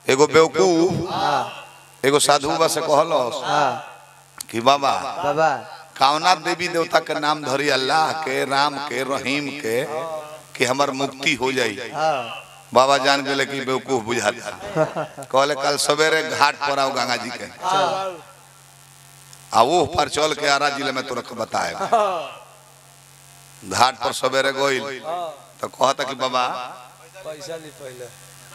एगो बेवकूफ एगो साधु बा से कहलस हाँ कि बाबा बाबा कावना देवी देवता के नाम धरी अल्लाह के राम के रहीम के कि हमार मुक्ति हो जाई हाँ बाबा जान गए कि बेवकूफ बुझाता कहले कल सवेरे घाट पर आओ गंगा जी के आ वो पर चल के आरा जिले में तुरंत बताए घाट पर सवेरे गोइल तो कहता कि बाबा पैसा ली पहले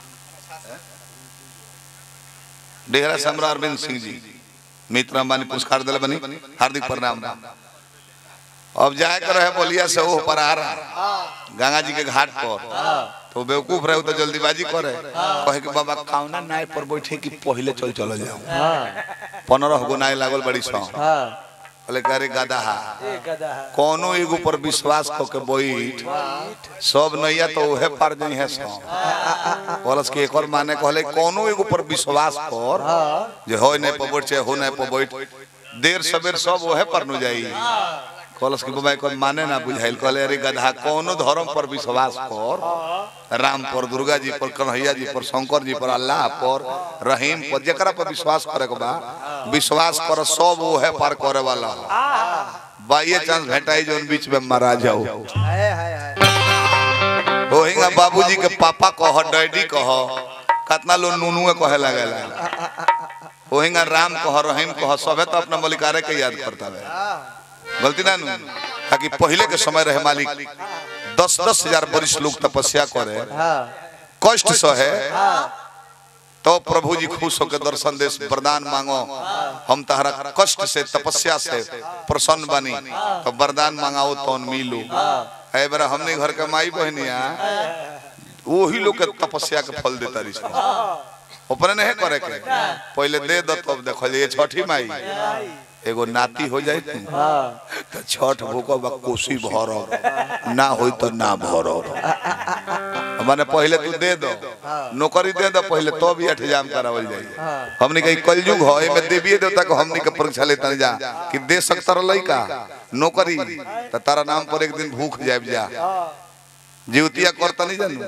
डेहरा सम्राट अरविंद सिंह जी मित्र अंबानी पुरस्कार दिले बनी हार्दिक प्रणाम अब जाए कर रहे बोलिया से वो पर आ रहा गंगा जी के घाट पर तो बेवकूफ रहे तो जल्दीबाजी करे कहे कि बाबा कावना नाय पर बैठे कि पहले चल चलो जाओ हाँ पंद्रह गो नाय लागल बड़ी सौ हाँ बोले करे गधा एक गधा है कोनो एगो पर विश्वास क के बैठ सब नैया तो उहे पार नहीं है सौ बोलस के एक और माने कहले कोनो एगो पर विश्वास कर जे हो नहीं पर बैठ चाहे हो नहीं पर बैठ देर सवेर सब उहे पर न जाई कहलस कि बाबा कोई माने ना बुझाइल कहले अरे गधा कोनो धर्म पर विश्वास कर राम पर दुर्गा जी पर कन्हैया जी पर शंकर जी पर अल्लाह पर रहीम पर जकरा पर विश्वास करे के बा विश्वास कर सब उहे पार करे वाला हो बाइये चांस भेटाई जोन बीच में मारा जाओ हाय हाय हाय ओहिंगा बाबूजी के पापा कह डैडी कह कतना लोग नूनुए कहे लगेला ओहिंगा राम कह रहीम कह सबे तो अपना मलिकारे के याद करता है गलती ना नू ताकि पहले के समय रहे मालिक दस दस हजार वरिष्ठ लोग तपस्या करे हाँ कष्ट सहे तो प्रभु जी खुश होकर दर्शन देश वरदान मांगो हम तहरा कष्ट से तपस्या से प्रसन्न बनी तो वरदान मांगाओ तो मिलू है बरा हमने घर के माई बहनिया वही लोग के तपस्या के फल देता रही अपने नहीं करे के पहले दे दो तब देखो ये छठी माई एगो नाती हो जाए हाँ तो छठ भूको बा कोसी भरो ना होई तो ना भरो माने पहले तू दे दो नौकरी दे दो पहले तो भी इंतजाम करावल जाई हमने कही कलयुग हो एमे देवी देवता को हमने के परीक्षा लेता जा कि दे सकता रह लइका नौकरी तो तारा नाम पर एक दिन भूख जाए जा जीवतिया करता नहीं जानू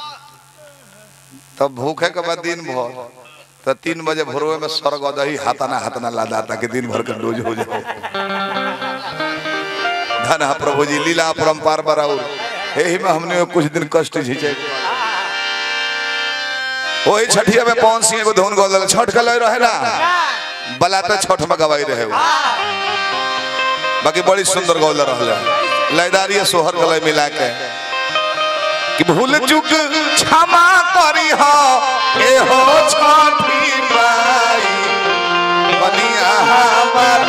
तब भूखे के बाद दिन भर तो तीन बजे भोरवे में स्वर्ग दही हाथाना हाथाना लादा ताकि दिन भर का डोज हो जाओ धन हा प्रभु जी लीला परम्पार बराउर यही में हमने कुछ दिन कष्ट झीचे वही छठिया में पवन सिंह को धुन गोल छठ का लय रहे ना बला तो छठ में गवाई रहे वो बाकी बड़ी सुंदर गौल रहले लयदारी सोहर गले मिला के कि भूल चुक क्षमा करी हो ए हो छठी माई बनिया हमर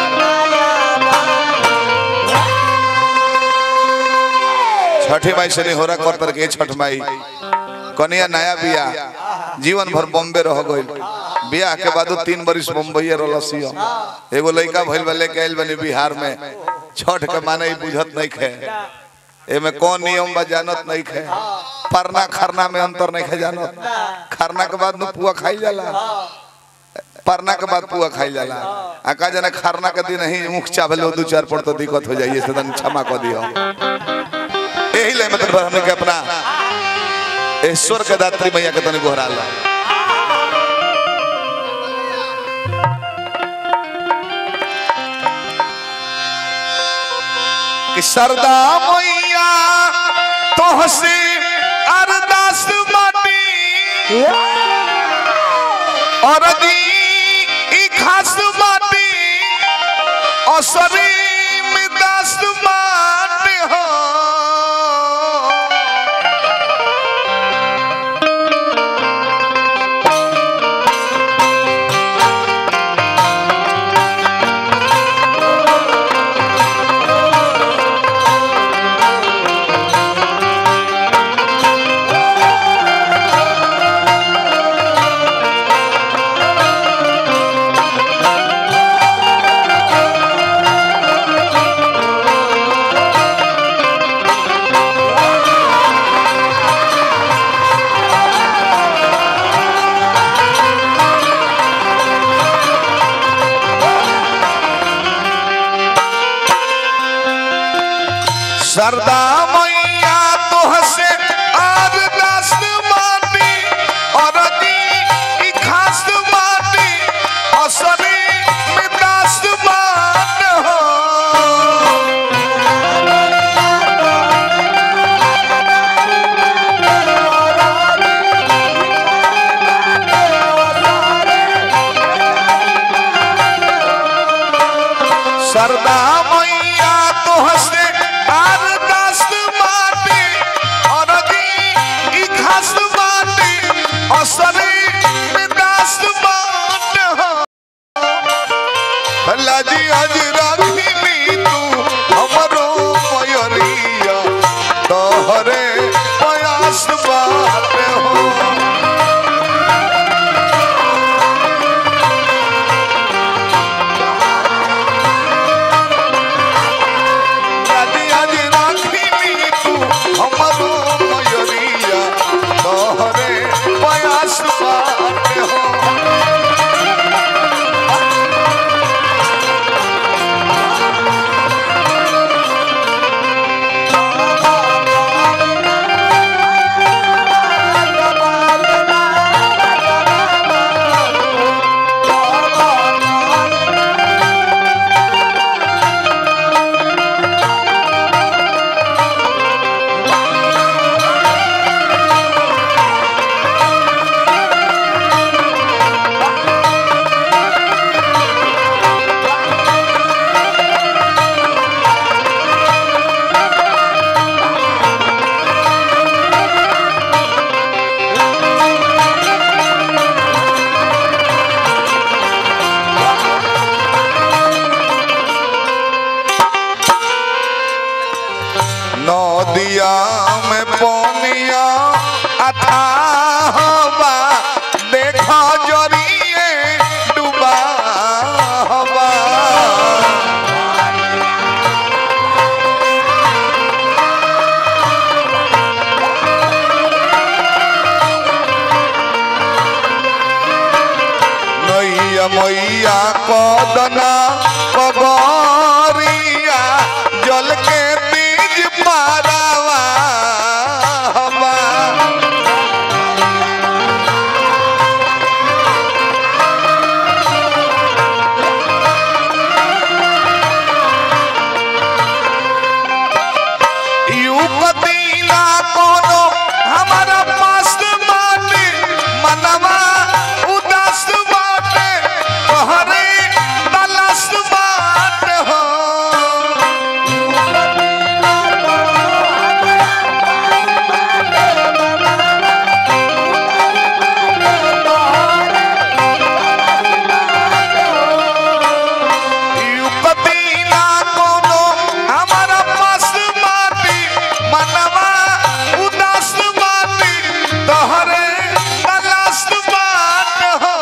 छठी माई से नहीं हो रहा कर के छठ माई कनिया नया बिया जीवन भर बॉम्बे रह गइल बियाह के बाद तीन बरिस मुंबई रहलसियो एगो लड़का भइल बा लेके आइल बनी बिहार में छठ के माने ही बुझत नहीं खे एमे कौन नियम बा जानत नहीं खे परना खरना में अंतर नहीं खे जानत खरना के बाद नु पुआ खाई जाला परना के बाद पुआ खाई जाला आ का जाने खरना के दिन ही मुख चावल दो चार पड़ तो दिक्कत हो जाइए से तन क्षमा कर दियो यही ले मतलब हमने के अपना ईश्वर के दात्री मैया के तने गोहरा ला कि सरदा मैया तोहसे अरदास माटी और दी ई खास माटी असरी में दास माटी हो सरदा मैया तोहसे अरदास माटी और दी ई सरदा मैया तो हंसे अरदास माटी अरगी ई घास माटी असरी में दास बाट हो लाजी आज राखी तू हमरो मयरिया तोहरे प्रयास बात हो लाजी आज राखी तू हमरो मयरिया तोहरे प्रयास बात हो नदिया में पनिया अथाह बा देखा जरिए डूबा बा नैया मैया कदना कगरिया जल के बीज पारावा हवा युवती ना कोनो हमारा पास माटी मनवा उदास बाटे तोहरे तलाश बाट हो युवती ना कोनो हमारा पास माटी मनवा उदास बाटी तोहरे तलाश बाट हो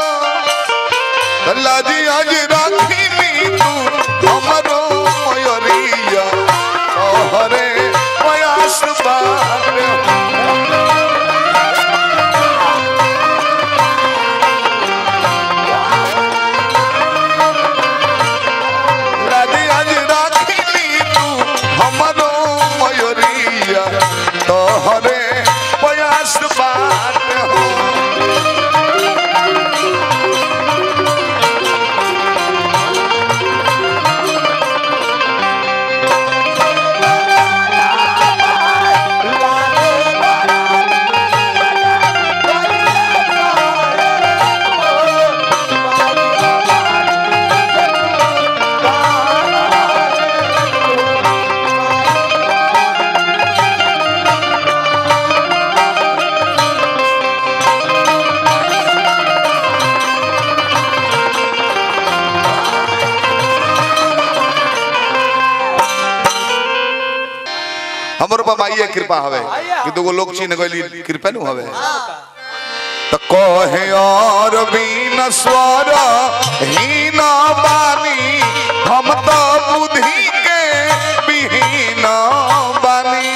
लाजी आज राखी तू हमरो मयरिया तोहरे प्रयास बात लाजी आज राखी तू हमरो मयरिया तोहरे प्रयास बात हो हमर पर माइए कृपा हवे कि दुगो लोग चिन्ह गइली कृपा नु हवे त कहे और बीन स्वर हीन बानी हम तो बुद्धि के विहीन बानी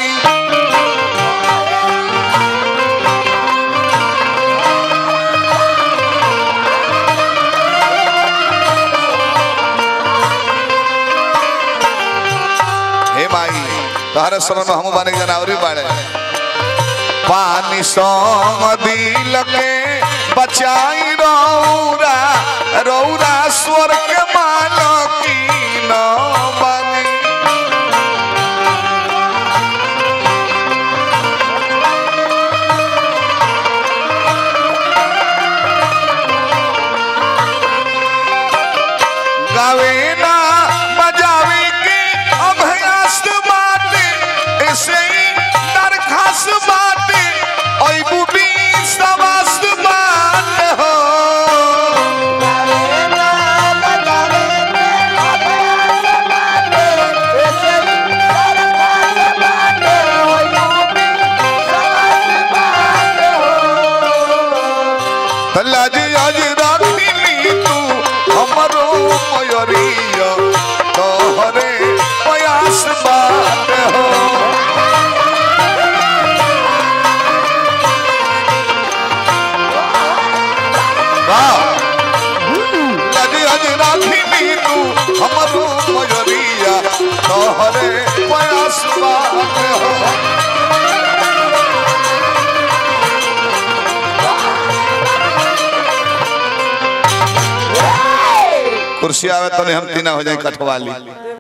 हे माई तहरे शरण में हम बाने जनावरी बाड़े पानी संग दिल के बचाई रौरा रौरा स्वर्ग मालकी न बनी गावे ना लाज आज राखी तू हमरो मयरिया तोहरे प्रयास बात हो वाह लाज आज राखी तू हमरो मयरिया तोहरे प्रयास बात हो कुर्सी आवे तो हम तीना हो जाए कठवाली